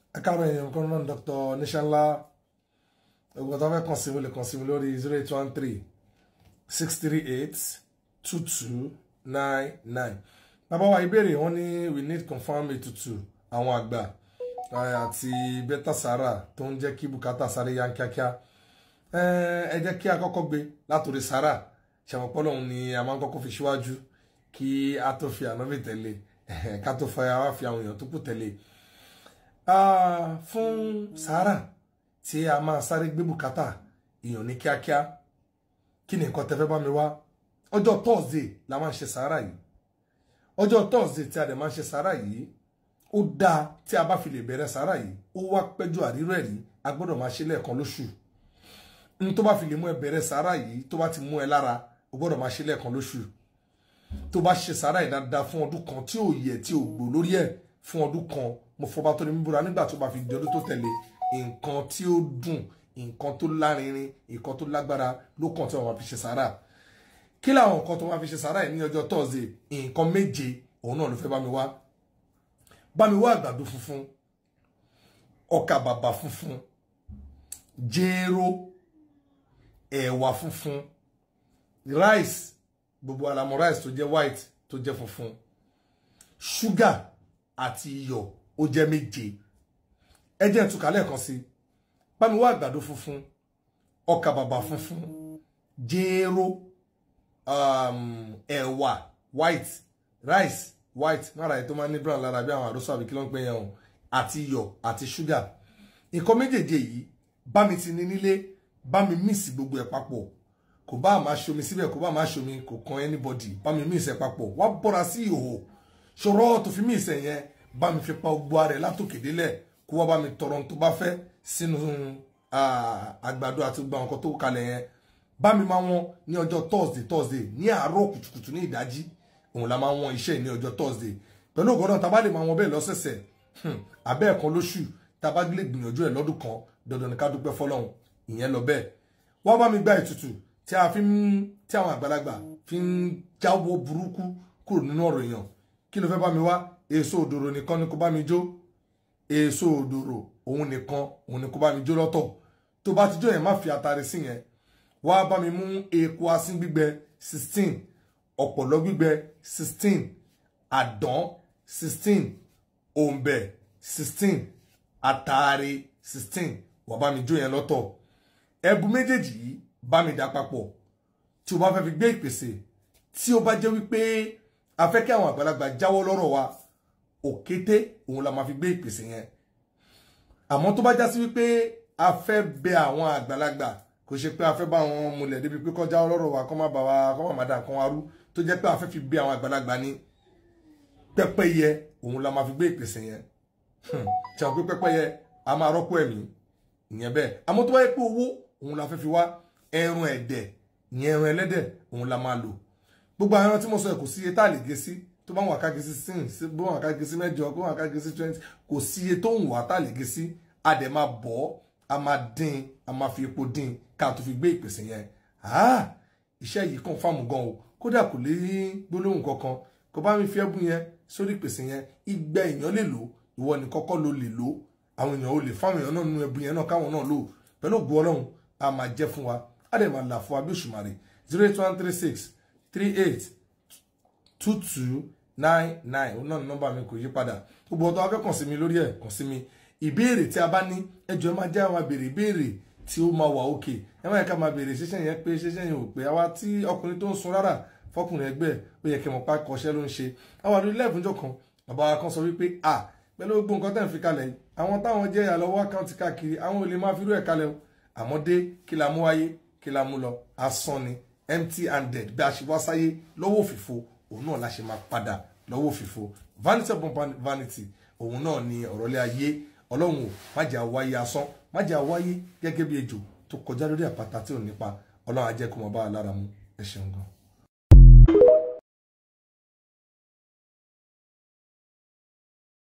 ẹ káàárọ̀ èèyàn kan náà Dr. Níṣẹ́ńlá ogun tó fẹ́ kàn sí mi lè kàn sí mi lórí zero eight one three six three eight two two nine nine bàbá wa ìbéèrè wọn ní we need confirm ètùtù àwọn àgbà àti bẹ́tà sára tó ń jẹ́ kí bùkátà sáré yá kíákíá ẹ jẹ́ kí a kọ́kọ́ gbé látòrí sára ṣàmùpọ̀ lọ́hùn ni a máa ń kọ́kọ́ fi síwájú kí a tó fi ànábì tẹ̀lé ká tó fẹ́ wá fi àwọn èèyàn tó kù tẹ̀lé fún sára tí a máa sáré gbé bùkátà èèyàn ní kíákíá kí ni nǹkan tẹ́fẹ́ bá mi wá ọjọ́ Thursday la máa ń ṣe sára yìí ọjọ́ Thursday tí a dẹ̀ máa ń ṣe sára yìí ó dáa tí a bá fi lè bẹ̀rẹ̀ sára yìí ó wá pẹ́jọ àrírọ̀ ẹ̀rí a gbọ́dọ̀ máa ṣe lẹ́ẹ̀kan lóṣù n tó bá fi lè mú ẹ bẹ̀rẹ̀ sára yìí tó bá ti mú ẹ lára o gbọ́dọ̀ máa ṣe lẹ́ẹ̀kan lóṣù tó bá ṣe sára yìí dáadáa fún ọdún kan tí ò yẹ tí ò gbò lórí ẹ̀ fún ọdún kan mo fọba tó ní mí búra nígbà tó bá fi di ọdún tó tẹ̀lé nǹkan tí ó dùn nǹkan tó lárinrin nǹkan tó lágbára ló kàn tí wọ́n máa fi ṣe sára kí làwọn nǹkan tó máa fi ṣe sára yìí ní ọjọ́ Thursday nǹkan méje òun náà ló fẹ́ bá mi wá bá mi wá àgbàdo funfun ọkà bàbà funfun jéró ẹ̀wà funfun rice gbogbo alamọ rice tó jẹ́ white tó jẹ́ funfun ṣúgà àti iyọ̀ ó jẹ́ méje ẹ jẹ́ ìtúkà lẹ́ẹ̀kan sí bá mi wá àgbàdo funfun ọkà bàbà funfun jéró um, ẹ̀wà white rice white náírà yìí tó máa ń ní brown lára bí àwọn àròsọ àbí kí ló ń pè yẹn o àti iyọ̀ àti ṣúgà nǹkan méjèèjì yìí bá mi ti ní nílé bá mi míìsì gbogbo ẹ̀ papọ̀ kò bá máa ṣomi síbẹ̀ kò bá máa ṣomi kò kan anybody bá mi míìsì ẹ̀ papọ̀ wá bọ́ra sí ìhòòhò ṣòro tó fi míìsì ẹ̀ yẹn bá mi fi pa gbogbo ara ẹ̀ látòkè délẹ̀ kó wá bá mi tọrọ ohun tó bá fẹ́ sínú àgbàdo àti gbogbo àwọn nǹkan tó kalẹ̀ yẹn bá mi máa wọn ní ọjọ́ Thursday Thursday ní àárọ̀ kùtùkùtù ní ìdájí òun la máa wọn iṣẹ́ ní ọjọ́ Thursday pẹ̀lú ògbọ́dọ̀ tá a bá lè máa wọn bẹ́ẹ̀ lọ́sẹ̀sẹ̀ abẹ́ ẹ̀kan lóṣù tá a bá lè gbìyànjú ẹ̀ lọ́dún kan dandan ní ká dúpẹ́ fọlọ́run ìyẹn lọ bẹ́ẹ̀ wọ́n bá mi gba ètùtù tí a fi ń tí àwọn àgbàlagbà fi ń jáwọ́ burúkú kúrò nínú ọ̀rọ̀ èèyàn kí ló fẹ́ bá mi wá èso òdòrò nìkan ni kó bá mi jó èso òdòrò òun nìkan òun ni kó bá mi jó lọ́tọ̀ tó bá ti jó yẹn má fi àtàrí sí yẹn wá bá mi mú epo asín gbígbẹ sixteen ọ̀pọ̀lọ́ gbígbẹ sixteen àdán sixteen òǹbẹ̀ sixteen àtàrí sixteen wà bá mi jó yẹn lọ́tọ̀ ẹbu méjèèjì yìí bá mi dà papọ̀ tí o bá fẹ́ fi gbé ìpèsè tí o bá jẹ́ wípé a fẹ́ kí àwọn àgbàlagbà jáwọ́ lọ́rọ̀ wa òkété òun la máa fi gbé ìpèsè yẹn àmọ́ tó bá já sí wípé a fẹ́ bẹ àwọn àgbàlagbà kò ṣe pé a fẹ́ bá wọn múlẹ̀ débi pé kó jáwọ́ lọ́rọ̀ wa kó má bà wá kó má má dà nǹkan wa rú tó jẹ́ pé a fẹ́ fi bẹ àwọn àgbàlagbà ní pẹ́pẹ́yẹ òun la máa fi gbé ìpèsè yẹn tí a pé pẹ́pẹ́yẹ a máa rọ́pò ẹ̀mí ìyẹn bẹ́ẹ̀ àmọ́ tó bá yẹ pé owó òun la fẹ́ fi wá ẹran ẹ̀dẹ̀ ìyẹn ẹran ẹlẹ́dẹ̀ òun la máa lò gbogbo àwọn ẹran tí mo sọ ẹ̀ kò sí iye tá a lè gé sí tó bá wà ká gé sí six bó wà ká gé sí mẹ́jọ bó wà ká gé sí twenty kò sí iye tó ń wà tá a lè gé sí a dẹ̀ máa bọ̀ a máa dín a máa fi epo dín ká tó fi gbé ìpèsè yẹn iṣẹ́ yìí kàn fáàmù gan o kódà kò lè gbólóhùn kankan kò bá mi fi ẹ̀bùn yẹn sórí ìpèsè yẹn igba èèyàn lè lò ìwọ ní kọ́kọ́ ló lè lò àwọn èèyàn ò lè fáwọn èèyàn náà nínú ẹ̀bùn yẹn náà káwọn náà lò pẹ̀lú ògùn ọlọ́run a máa jẹ́ fún wa a dẹ̀ máa là fún wa bí òṣùmàrè zero eight one three six three eight two two nine nine òun náà ní nọ́mbà mi kò yí padà gbogbo ọ̀tọ̀ abẹ́ kàn sí mi lórí ẹ̀ kàn sí mi ìbéèrè tí a bá ní ẹjọ́ máa jẹ́ àwọn àbèrè ìbéèrè tí ó máa wà òkè ẹ má yẹ ká máa béèrè ṣẹṣẹ yẹn pé ṣẹṣẹ yẹn ò pé àwa tí ọkùnrin tó ń sun rárá fọkùnrin ẹgbẹ́ ó yẹ kí wọn pa kọṣẹ́ ló ń ṣe àwọn àdúgbò ilé ìfúnjọ kan bàbá wa kan sọ wípé à pẹ̀lú gbogbo nǹkan tẹ̀ ń fi kalẹ̀ yìí àwọn táwọn jẹ́ ìyàlọ́wọ́ àkáǹtì káàkiri àwọn ò lè máa fi irú ẹ̀ kalẹ̀ o àmọ́ dé kí la mú wáyé kí la mú lọ asán ni empty handed bí a ṣe wá sáyé lọ́wọ́ òfìfo òun náà la ṣe máa padà lọ́wọ́ òfìfo vanity upon vanity òun náà ni ọ̀rọ̀lé ayé ọlọ́run ò má jẹ́ àwáyé asán má jẹ́ àwáyé gẹ́gẹ́ bí ejò tó kọjá lórí àpáta tí ò nípa ọlọ́run á jẹ́ kó mọ bá a lára mu ẹ ṣeun gan.